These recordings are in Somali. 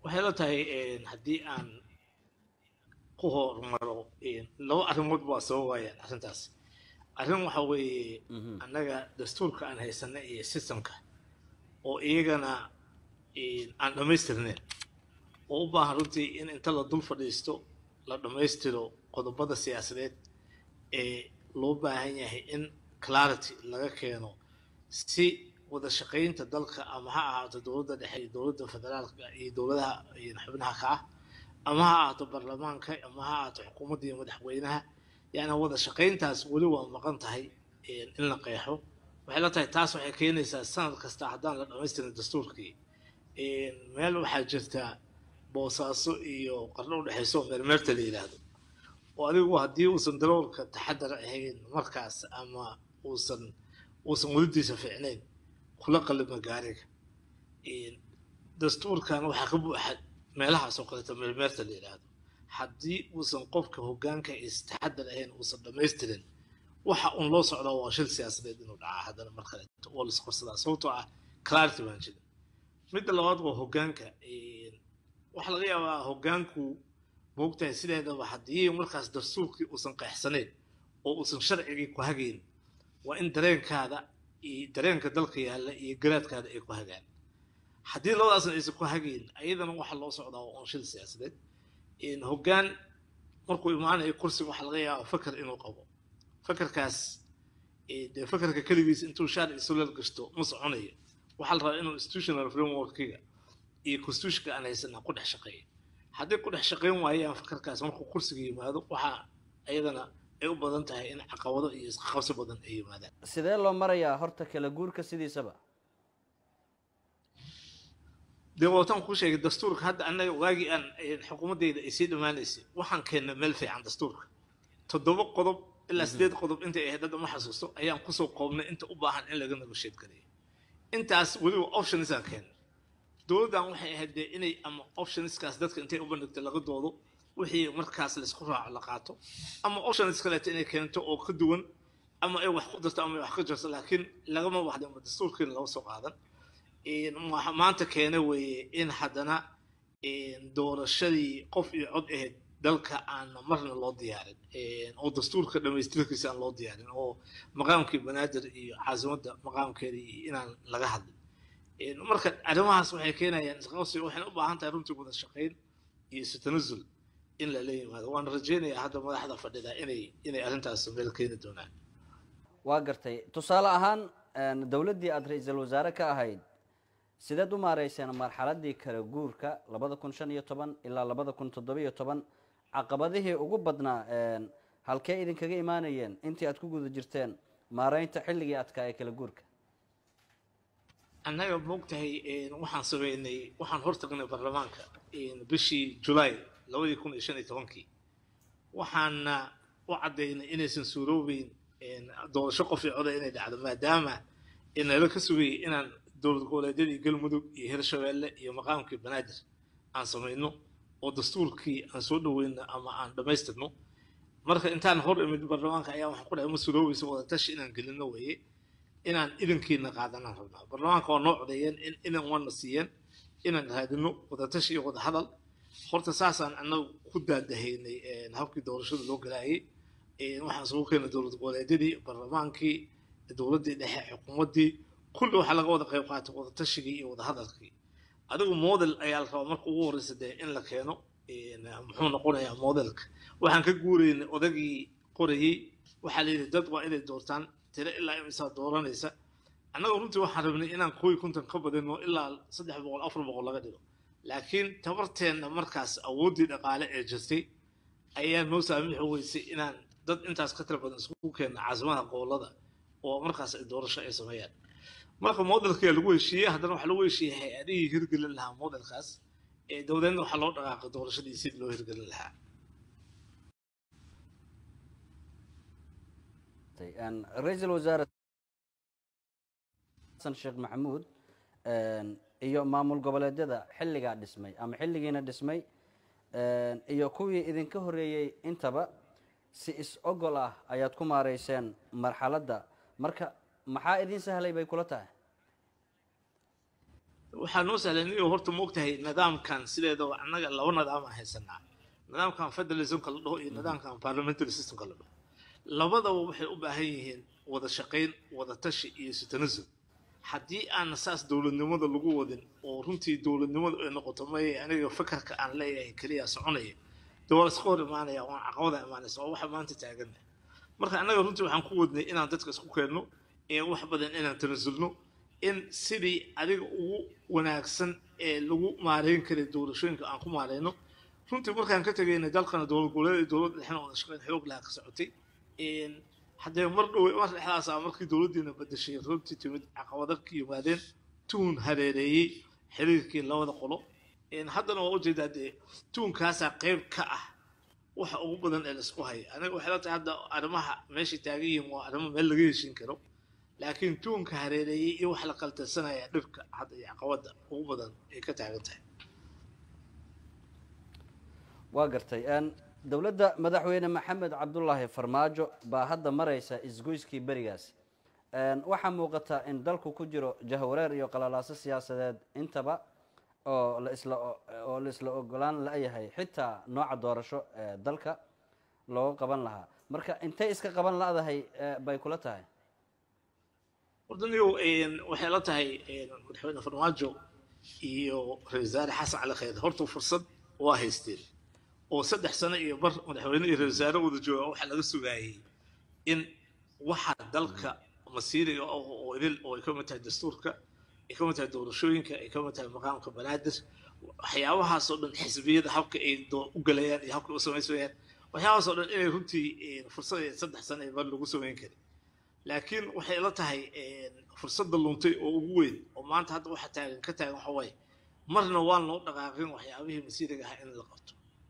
waxay la tahay haddii aan ku hormaro laba arrimood waa soo waayaan arrintaas arrin waxa weeye annaga dastuurka aan haysana iyo systemka oo iyagana aan dhammaystirnayn oo u baahan runtii in inta la dul fadhiisto la dhammaystiro qodobada siyaasadeed ee loo baahan yahay in clarity laga keeno si wada shaqaynta dalka ama ha ahaato dowladda dhexe iyo dowladda federaalka iyo dowladaha xubnaha ka ah ama ha ahaato baarlamaanka ama ha ahaato xukuumadda iyo madaxweynaha yani wada shaqayntaas weli waa maqan tahay in la qeexo waxay la tahay taas waxay keenaysaa sanad kasta haddaan la dhamaystirin dastuurkii meel waxaa jirta boosaaso iyo qarno udhexayso meermeerta la yidhaahdo oo adigu haddii uusan daroolka taxadar ahayn markaas ama uusan uusan welidiisa fiicnayn kula qalima gaariga dastuurkan waxaa ka buuxa meelahaas oo kaleeto meermeerta la yidhaahdo haddii uusan qofka hoggaanka istaxadar ahayn uusan dhamaystirin waxa uun loo socdaa waa shil siyaasadeed inuu dhacaa haddana mar kaleeto oo laisqorsadaa sababtoo ah clarity baan jirin midda labaad waa hoggaanka waxaa laga yaabaa hoggaanku moogtahay sideedaba haddii markaas dastuurkii uusan qeexsanayn oo uusan sharcigii ku hagayn waa in dareenkaada iyo dareenka dalka yaalla iyo garaadkaada ay ku hagaan haddii labadaasna aysan ku hagayn ayadana waxaa loo socdaa waa un shil siyaasadeed hoggaan markuu imaanayo kursiga waxaa laga yaabaa fakar inuu qabo fakarkaas dee fakarka keligiis intuu shaar isulal gashto ma soconayo waxaa la rabaa inuu institutional frameworkiga iyo constitutionka aan haysanaa ku dhex shaqeeya haddii ku dhex shaqayn waayaan fakarkaas markuu kursiga yimaado waxaa ayadana ay u badan tahay in caqabado iyo isqabsi badan ay yimaadaan sidee loo marayaa horta kala guurka sidiisaba dee waataan kuu sheegay dastuurka hadda annaga waagii aan xukuumaddayda ay sii dhammaanaysay waxaan keennay meel fiican dastuurka toddoba qodob ilaa sideed qodob intay ahayd hadda ma xasuusto ayaan kusoo qoobnay inta u baahan in laga negotiate gareeyo intaas weliba optionsaan keennay dowladdan waxay ahayd dee inay ama optionskaas dadka intay u bandhigto laga doodo wixii markaas laysku raaco la qaato ama options kaleeto inay keento oo ka duwan ama ay wax ku darto ama ay wax ka jarto laakiin lagama waxda dastuurkiina laga soo qaadan maanta keena weeye in haddana doorashadii qof iyo cod ahayd dalka aan marna loo diyaarin oo dastuurka dhamaystirkiisa aan loo diyaarin oo maqaamkii banaadir iyo caasimadda maqaamkeeda iyo inaan laga hadlin marka arrimahaas waxay keenayaan isqabsi waxayna u baahan tahay runtii wada shaqayn iyo isu tanazul in lala yimaado waan rajaynayaa hadda madaxda fadhida inay inay arrintaas meel keeni doonaan waa gartay tusaale ahaan dowladdii aada ra-iisul wasaare ka ahayd sideed u maareyseen marxaladii kala guurka labada kun shan iyo toban ilaa labada kun toddobiyo toban caqabadihii ugu badnaa halkee idinkaga imaanayeen intii aad ku guda jirteen maareynta xilligii adkaa ee kala guurka annaga moogtahay waxaan sameynay waxaan hortagnay baarlamaanka bishii julaay labadii kun iyo shan iyo tobankii waxaana u caddaynay inaysan suuroobeyn doorasho qof iyo coda inay dhacdo maadaama nala ka sugayay inaan dowlad goboleedyadii galmudug iyo hirshabeelle iyo maqaamkii banaadir aan samayno oo dastuurkii aan soo dhaweyno ama aan dhammaystirno marka intaan hor imid baarlamaanka ayaa waxaan ku dhahay ma suuroobaysa wadatashi inaan gelino weeye inaan idankiina qaadanaan rabnaa baarlamaanka waa noo codeeyeen in idan waana siiyeen inaan raadino wadatashi iyo wada hadal horta saasaan annagu ku daadahaynay habkii doorashada loo galaayay waxaan sugu keenay dowlad goboleedyadii baarlamaankii dowladdii dhexe xukuumaddii kulli waxaa laga wada qayb qaatay wadatashigii iyo wadahadalkii adigu model ayaa la rabaa marka ugu horreysa dee in la keeno muxuu noqonayaa modelka waxaan ka guuraynay odagii qorayey waxaa la yidhi dad waa inay doortaan tiro ilaa imisaa dooranaysa annaga runtii waxaan rabnay inaan kooyi kuntan ka badino ilaa saddex boqol afar boqol laga dhigo laakiin tabarteenna markaas awooddii dhaqaale ee jirtay ayaa noo saamixi weysay inaan dad intaas ka tira badan isku keenna caasimadaha gobollada oo markaas ay doorasho ay sameeyaan marka modelkaa lagu heshiiyey haddana waxaa lagu heshiiyey hay-adihii hirgelin lahaa modelkaas ee dowladeedna waxaa loo dhaqaaqay doorashadii sidii loo hirgelin lahaa ra-iisul wasaare xasan sheekh maxamuud iyo maamul goboleedyada xilligaa dhismay ama xilligiina dhismay iyo kuwii idinka horeeyey intaba si is-ogol ah ayaad ku maareyseen marxaladda marka maxaa idin sahlay bay kula tahay waxaa noo sahlan inuu horta moogtahay nidaamkan sideedaba annaga laba nidaam aan haysanaa nidaamkan federalismka la dhaho iyo nidaamkan parliamentary systemka la dhaho labadaba waxay u baahan yihiin wada shaqayn wada tashi iyo sitanasum haddii aan saas dowladnimada lagu wadin oo runtii dowladnimadu ay noqoto may aniga fakarka aan leeyahay keliya soconaya dee waa iska hor imaanaya waan caqabada imaanaysa waa waxa maanta taagana marka annaga runtii waxaan ku wadnay inaan dadka isku keenno ee wax badan inaan tanasulno in sidii adiga ugu wanaagsan ee lagu maareyn karay doorashooyinka aan ku maareyno runtii markaan ka tegaynay dalkana dowlad goboleed iyo dowlad dhexna wada shaqeyn xoog lahaa ka socotay haddee mar dhow mar dhexdaasa markii dowladdiina bedeshay runtii timid caqabada ka yimaadeen tuun hareereeyey xiriirkii labada qolo haddana waa ujeedaa dee tuunkaasaa qayb ka ah waxa ugu badan ee laisku haya aniga waxay la tahay hadda arrimaha meeshay taagan yihiin waa arrimo meel laga heshin karo laakiin tuunka hareereeyey iyo wax la qaltansanaya dhibka hadda iyo caqabada ugu badan ay ka taagan tahay waa gartay dowladda madaxweyne maxamed cabdulaahi farmaajo baa hadda maraysa isgoyskii berigaas waxaa muuqata in dalku ku jiro jahwareer iyo qalalaaso siyaasadeed intaba oo la isla oo la isla ogolaan la-yahay xitaa nooca doorasho ee dalka looga qaban lahaa marka intay iska qaban la-dahay bay kula tahay wardaniyow waxay la tahay madaxweyne farmaajo iyo ra-isul wasaare xasan cali khayr horta fursad waa haysteen oo saddex sano iyo bar madaxweyne iyo ra-isul wasaare wada jooga waxaa laga sugaayey in waxa dalka masiiriga oo idil oo ay ka mid tahay dastuurka ay ka mid tahay doorashooyinka ay ka mid tahay maqaamka banaadir waxyaabahaasoo dhan xisbiyada habka ay u galayaan iyo habka u samaysmayaan waxyaabahaasoo dhan inay runtii fursad saddex sano iyo bar lagu samayn karin laakiin waxay la tahay fursadda luntay oo ugu weyn oo maanta hadda waxa taagan ka taagan waxa waaye marna waan loo dhaqaaqin waxyaabihii masiiriga ahaa in la qabto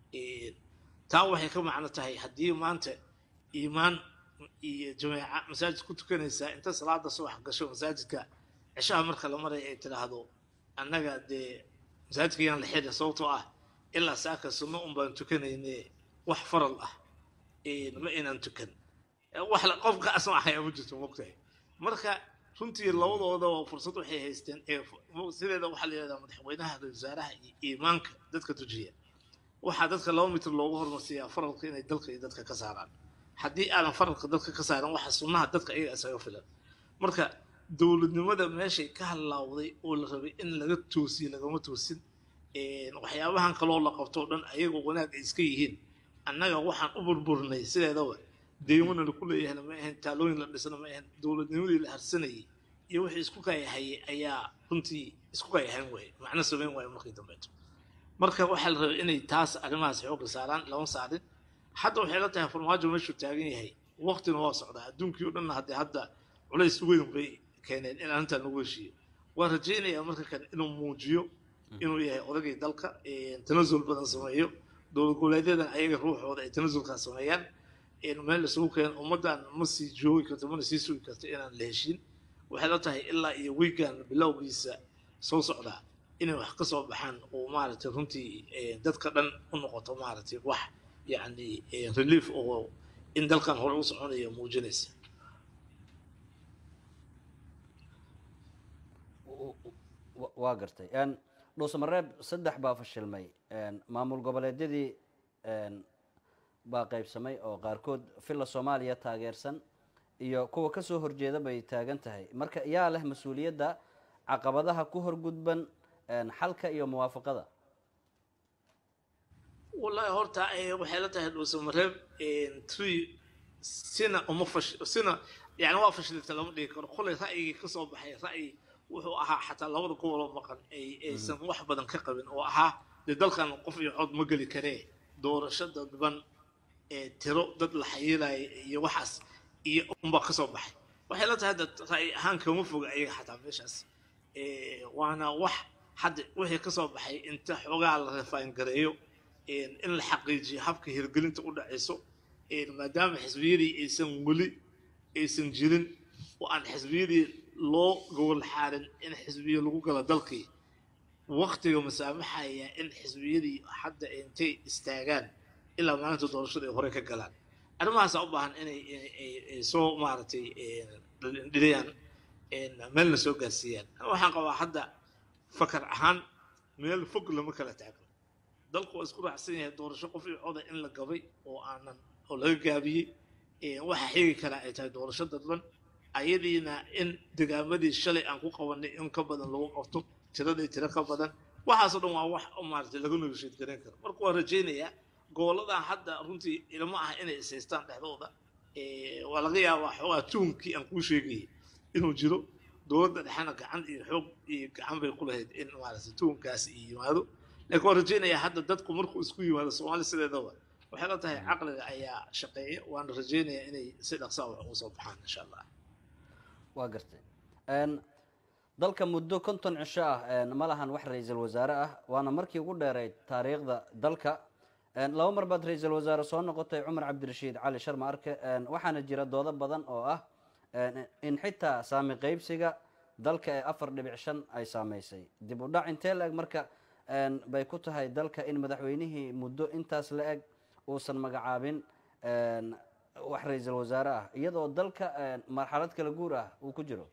taa waxay ka macno tahay haddii maanta iimaan iyo jameeca masaajid ku tukanaysaa inta salaada subax gasho masaajidka cishaha marka la maraya ay tidhaahdo annaga dee masaajidka yaan la xidhin sababtoo ah ilaa saaka sunno un baan tukanayne wax faral ah ma inaan tukan wax qofka asma ahaya ma jirto mogtahay marka runtii labadooda fursad waxay haysteen sideeda waxaa la yidhahdaa madaxweynaha ra-isul wasaaraha iyo iimaanka dadka tujiya waxaa dadka laba mitir loogu hormarsiiyaa faralka inay dalka iyo dadka ka saaraan haddii aadan faralka dadka ka saaran waxa sunnaha dadka ayaga isaga filan marka dowladnimada meeshay ka halaawday oo la rabay in laga toosiyo lagama toosin waxyaabahan kaloo la qabtoo dhan ayagoo wanaag ay iska yihiin annaga waxaan u burburnay sideedaba deymana laku leeyahayna ma ahayn taalooyin la dhisna ma ahayn dowladnimadii la harsanayay iyo wixii isku kaayahayay ayaa runtii isku kaayahayn waaye macno samayn waaye markii dambeeto marka waxaa la rabay inay taas arrimahaas xoogga saaraan lama saarin hadda waxay la tahay farmaajo meeshuu taagan yahay waqtina waa socdaa adduunkii o dhanna haddee hadda culays weyn bay keeneen in arrintan lagu heshiiyo waan rajaynayaa marka kan inuu muujiyo inuu yahay odagii dalka tanasul badan sameeyo dowlad goboleedyadan ayaga ruuxooda ay tanasulkaa sameeyaan meel isugu keen ummaddan ma sii joogi karto mana sii sugi karto inaan la heshiin waxay la tahay ilaa iyo wiigan bilowgiisa soo socdaa inay wax ka soo baxaan oo maaragtay runtii dadka dhan u noqoto maaragtay wax yacni relief oo in dalkan hore u soconaya muujinaysa waa gartay dhuusamareeb saddex baa fashilmay maamul goboleedyadii baa qaybsamay oo qaarkood villa soomaaliya taageersan iyo kuwa kasoo horjeeda bay taagan tahay marka yaa leh mas-uuliyadda caqabadaha ku horgudban xalka iyo muwaafaqada wallahi horta waxay la tahay dhuusamareeb tree sina uma fash sina yani waa fashilta lama dhigi karo kolay ra'yigii kasoo baxay ra'yi wuxuu ahaa xataa labada goboloo maqan ay aysan wax badan ka qabin oo ahaa dee dalkan qof iyo cod ma geli karee doorasho dadban ee tiro dad la xayiiraya iyo waxaas iyo unbaa kasoo baxay waxay la tahay hadda ra'yi ahaan kama foga ayaga xataa meeshaas waana wax hadda wixii kasoo baxay inta xoogaa la refaan gareeyo in la xaqiijiyo habka hirgelinta u dhacayso maadaama xisbiyadii aysan weli aysan jirin oo aan xisbiyadii loo gobol xaarin in xisbiyo lagu galo dalkii waktiga masaamaxaya in xisbiyadii hadda intay istaagaan ilaa maalinta doorashada ay hore ka galaan arrimahaasaa u baahan inay soo maaragtay dhidayaan meelna soo gaarsiiyaan waxaan qabaa hadda fakar ahaan meel fog lama kala taagno dalku waa isku raacsan yahay doorasho qof iyo coda in la gabay oo aanan oo laga gaabiyey waxa xigi karaa ay tahay doorasho dadban ayadiina in degaamadii shalay aan ku qabanay in ka badan lagu qabto tiradii tiro ka badan waxaasoo dhan waa wax maaragtay laga negotiate garan karo marka waan rajaynayaa gooladan hadda runtii ilmo ah inay isaystaan dhexdooda waa laga yaabaa xoogaa tuunkii aan kuu sheegayay inuu jiro dowladda dhexena gacan iyo xoog iyo gacan bay ku lahayd in maaragtay tuunkaas iyo yimaado laakiin waan rajaynayaa hadda dadku markuu isku yimaado soomaali sideedaba waxay la tahay caqliga ayaa shaqeeya waana rajaynayaa inay si dhaqsaa wax uga soo baxaan insha allah waa gartay dalka muddo konton cisho ah ma lahan wax ra-iisul wasaare ah waana markii ugu dheerayd taariikhda dalka laba mar baad ra-iisul wasaare soo noqotay cumar cabdirashiid cali sharma arke waxaana jira doodo badan oo ah in xitaa saami qeybsiga dalka ee afar dhibic shan ay saameysay dib u dhac intee la eg marka bay ku tahay dalka in madaxweynihii muddo intaas la eg uusan magacaabin wax ra-iisul wasaare ah iyadoo dalka marxalad kala guur ah uu ku jiro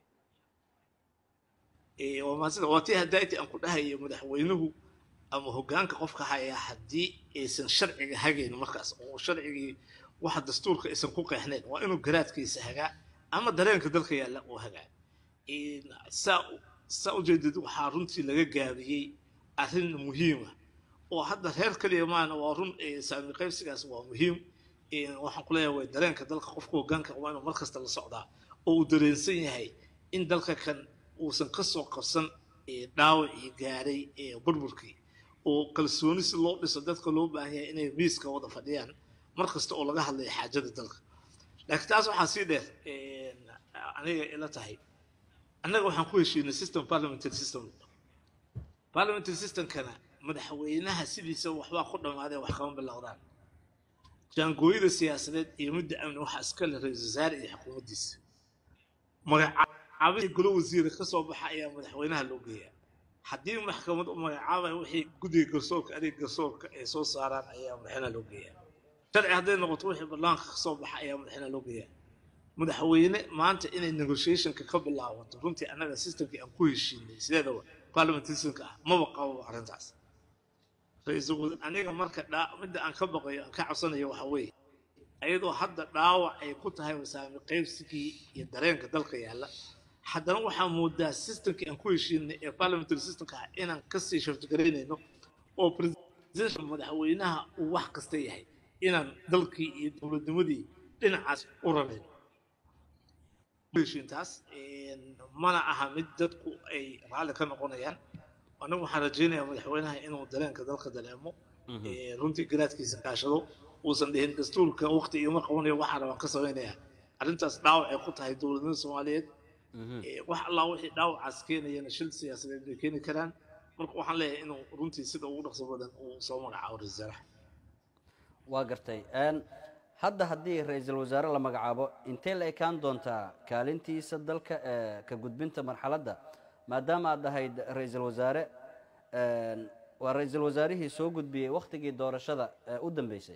waa maasida waa tii hadayti aan ku dhahayo madaxweynuhu ama hoggaanka qofka hayaa haddii aysan sharciga hagayn markaas oo sharcigii waxa dastuurka aysan ku qeexnayn waa inuu garaadkiisa hagaa ama dareenka dalka yaalla uu hagaa saa saa ujeedid waxaa runtii laga gaabiyey arrin muhiima oo hadda reer kaliya maana waa run saami qaybsigaas waa muhiim waxaan ku leeyahay way dareenka dalka qofka hoggaanka waa inuu mar kasta la socdaa oo uu dareensan yahay in dalka kan uusan ka soo qabsan dhaawacii gaaray burburkii oo kalsooni si loo dhiso dadka loo baahan yahay inay miiska wada fadhiyaan mar kasta oo laga hadlayo xaajada dalka laakiin taas waxaa sii dheer aniga ila tahay annaga waxaan ku heshiinay system parliamentary system parliamentary systemkana madaxweynaha sidiisa waxbaa ku dhammaaday wax kama bilowdaan jaangooyada siyaasadeed iyo midda amni waxaa iska leh ra-isul wasaare iyo xukuumaddiisa magacaabihii golo wasiire ka soo baxa ayaa madaxweynaha loo geeyaa haddii maxkamad u magacaabaya wixii guddiga garsoorka adeeg garsoorka ay soo saaraan ayaa madaxweynaha loo geeyaa sharci hadday noqoto wixii ballaanka ka soo baxa ayaa madaxweynaha loo geeyaa madaxweyne maanta inay negotiationka ka bilaabato runtii annaga systemkii aan ku heshiinay sideedaba parliamentary systemka ah maba qababa arrintaas ra-iisul aniga marka dhaa midda aan ka baqayo aan ka cabsanayo waxa weeye ayadoo hadda dhaawac ay ku tahay wasaami qaybsigii iyo dareenka dalka yaalla haddana waxaa moodaa systemkii aan ku heshiinay ee parliamentary systemka ah inaan kasii shartigaraynayno oo presidential madaxweynaha uu wax kasta yahay inaan dalkii iyo dowladnimadii dhinacaas u rarayno heshiintaas mana aha mid dadku ay raalli ka noqonayaan anigu waxaan rajaynayaa madaxweynaha inuu dareenka dalka dareemo runtii garaadkiisa kaashado uusan dhihin dastuurka waqti igama qabanayo waxaa rabaan ka samaynayaa arrintaas dhaawac ay ku tahay dowladnimada soomaaliyeed wax allaa wixii dhaawacaas keenayana shil siyaasadeed bay keeni karaan marka waxaan leeyahay inuu runtii sida ugu dhaqso badan uu soo magacaabo ra-isul wasaaraha waa gartay hadda haddii ra-iisul wasaare la magacaabo intee la ekaan doontaa kaalintiisa dalka ee ka gudbinta marxaladda maadaama aad ahayd ra-iisul wasaare waa ra-iisul wasaarihii soo gudbiyey wakhtigii doorashada ee u dambeysay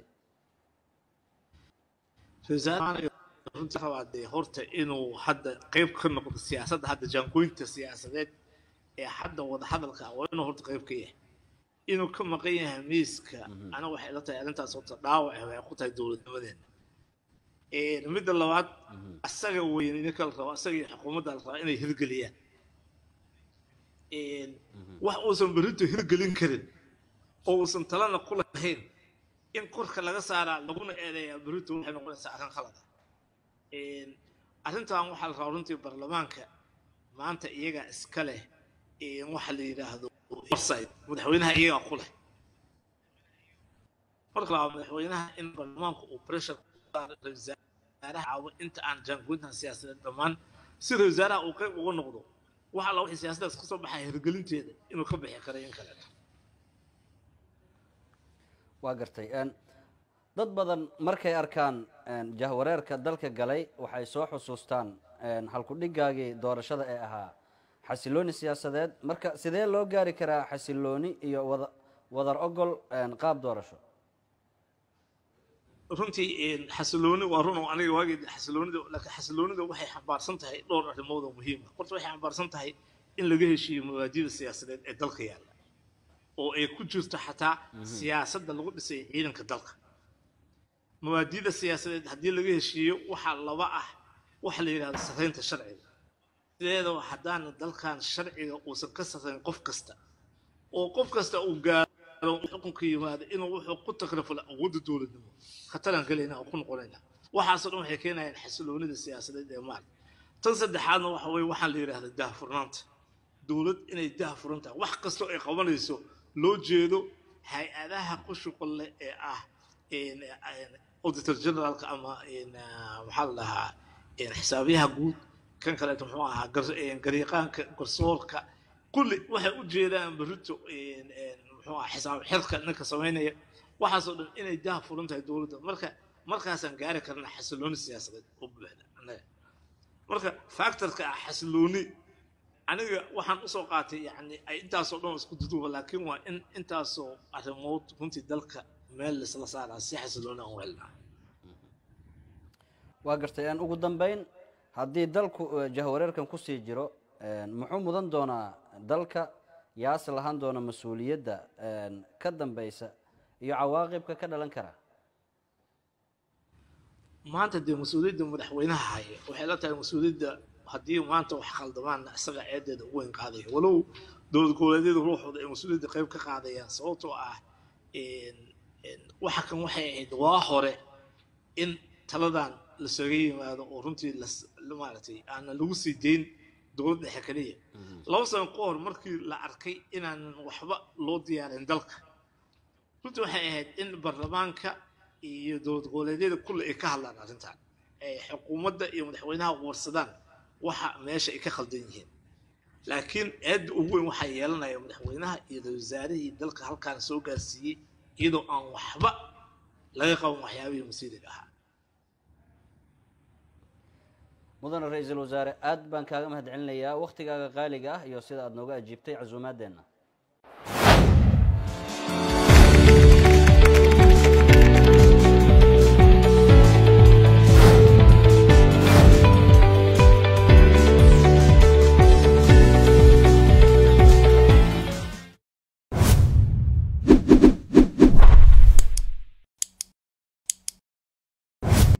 runtii rabaa dee horta inuu hadda qayb ka noqdo siyaasadda hadda jaangoynta siyaasadeed ee hadda wada hadalka waa inuu horta qayb ka yahay inuu ka maqan yahay miiska aniga waxay ila tahay arrintaas horta dhaawac waxay ku tahay dowladnimadeena midda labaad asaga weyn ninka la rabo asaga iyo xukuumadda la rabaa inay hirgeliyaan wax uusan berrinto hirgelin karin oo uusan talana ku lahayn in korka laga saaraa laguna eedeeyaa berrinto waxay noqonaysaa arrin khalada arrintan waxaa la rabaa runtii baarlamaanka maanta iyagaa iska leh waxa la yidhaahdo orside madaxweynaha iyagaa ku leh marka labaa madaxweynaha in baarlamaanku uu pressure wasaaraha caawo inta aan jaangoyntan siyaasadeed dhammaan si ra wasaaraha uu qayb uga noqdo wax alla wixii siyaasaddaas kasoo baxaya hirgelinteeda inuu ka bixi kara in kaleeto waa gartay dad badan markay arkaan jahwareerka dalka galay waxay soo xusuustaan halku-dhigaagii doorashada ee ahaa xasilooni siyaasadeed marka sidee loo gaari karaa xasilooni iyo wada wadar ogol qaab doorasho runtii xasilooni waa run oo aniga waagii xasiloonida laakiin xasiloonida waxay xambaarsan tahay dhowr arrimood oo muhiima horta waxay xambaarsan tahay in laga heshiiyo mabaadida siyaasadeed ee dalka yaalla oo ay ku jirto xataa siyaasadda lagu dhisay ciidanka dalka mabaadida siyaasadeed haddii laga heshiiyo waxaa laba ah waxa la yidhahdo sarraynta sharciga sideedaba haddaana dalkan sharciga uusan ka sarrayn qof kasta oo qof kasta uu gaaro xukunka yimaado inuu wuxuu ku takrifula awoodda dowladnimo khataraan gelaynaa oo ku noqonaynaa waxaasoo dhan waxay keenayaan xasiloonida siyaasadeed ee maal tan saddexaadna waxa weye waxaa la yidhahda daahfurnaanta dowlad inay daahfuran tahay wax kastoo ay qabanayso loo jeedo hay-adaha ku shuqul leh ee ah auditor generaalka ama maxaa la dhahaa xisaabiyaha guud kan kaleeto muxuu ahaa gariiqaanka garsoorka kulli waxay u jeedaan berito muxuu aha xisaab xirka ninka samaynaya waxaasoo dhan inay daah furan tahay dowladda marka markaasaan gaari karnaa xasilooni siyaasadeed oo buuxda annaga marka factorka ah xasilooni aniga waxaan usoo qaatay yani ay intaasoo dhan isku duduuba laakiin waa in intaasoo arrimood runtii dalka meel laisla saaraa si xasilooni aan u helnaa waa gartay aan ugu dambeyn haddii dalku jahwareerkan kusii jiro muxuu mudan doonaa dalka yaase lahaan doona mas-uuliyadda ka dambeysa iyo cawaaqibka ka dhalan kara maanta dee mas-uuliyadda madaxweynaha haya waxay la tahay mas-uuliyadda haddii maanta wax khaldamaanna isaga ceedeeda ugu weyn qaadaya walow dowlad goboleedyada ruuxooda ay mas-uuliyadda qayb ka qaadayaan sababtoo ah waxa kan waxay ahayd waa hore in taladan lasaga yimaado oo runtii maaragtay aana lagu sii dayn dowlad dhexe keliya laba sano ka hor markii la arkay inaanan waxba loo diyaarin dalka runtii waxay ahayd in baarlamaanka iyo dowlad goboleedyada kulle ay ka hadlaan arrintan ay xukuumadda iyo madaxweynaha warsadaan waxa meesha ay ka khaldan yihiin laakiin eedda ugu weyn waxaa yeelanaya madaxweynaha iyo ra wasaarihii dalka halkaan soo gaarsiiyey iyadoo aan waxba laga qaban waxyaabihii masiiriga ahaa mudane ra-iisul wasaare aad baan kaaga mahad celinayaa waktigaaga qaaliga ah iyo sida aada nooga ajiibtay casuumaadeenna